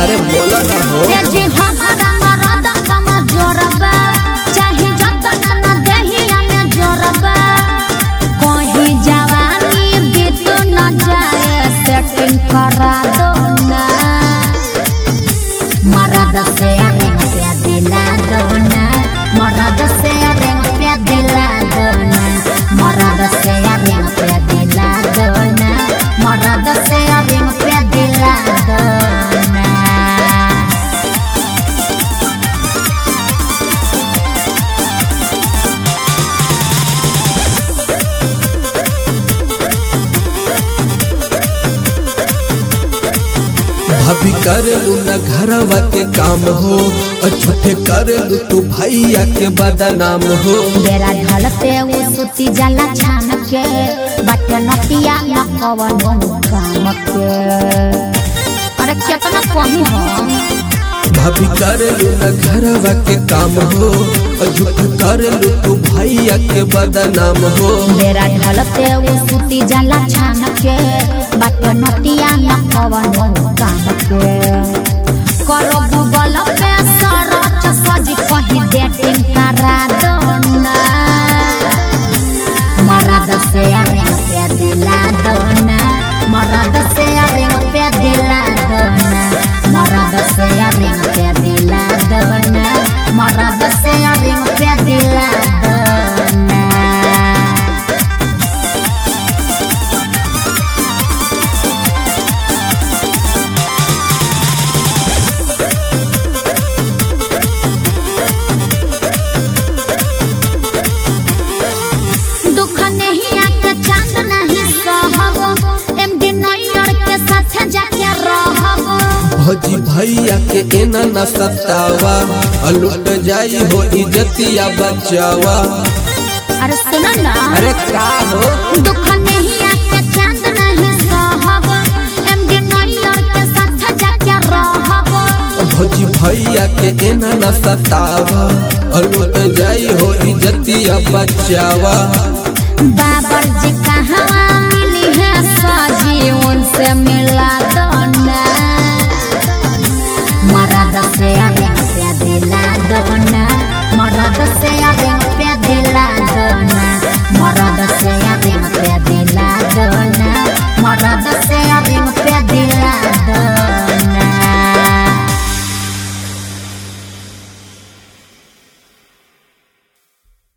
अरे बोला ना हो ए जी हमारा मरद कम जोरबा चाहे जतन न देहिया में जोरबा कहीं जवानी बीत न जाए सेटिंग करा दो ना मरद से रिंग पे दिला दो ना मरद से रिंग पे दिला दो ना मरद से रिंग पे दिला दो ना मरद से रिंग पे दिला दो ना भाभी कर लू न घरवा के काम हो और झूठे कर लू तू भैया के बदनाम हो बेरा ढलते वो सुती जाला छान के बट नतिया न कवनो काम के अरे केतना कही हो भाभी कर लू न घरवा के काम हो और झूठे कर लू तू भैया के बदनाम हो बेरा ढलते वो सुती जाला छान के बट नतिया न कवनो काम के करो गूगल पे सरच सजी कहीं डेटिंग करा दो ना मरद से रिंग पे दिला दो ना मरद से रिंग पे दिला दो ना मरद से रिंग पे दिला दो ना मरद से रिंग पे दिला दो ना दुख नहीं आके चांद नहीं सहब एमडी नैयर के साथ जाके रहब भौजी भैया के एना न सतावा और लुट जाई हो इज्जतिया बचावा अरे सुनो ना अरे का हो दुख नहीं आके चांद नहीं सहब एमडी नैयर के साथ जाके रहब भौजी भैया के एना न सतावा और लुट जाई हो इज्जतिया बचावा बाबर जी कहाँ मिली है साजी उनसे मिला दो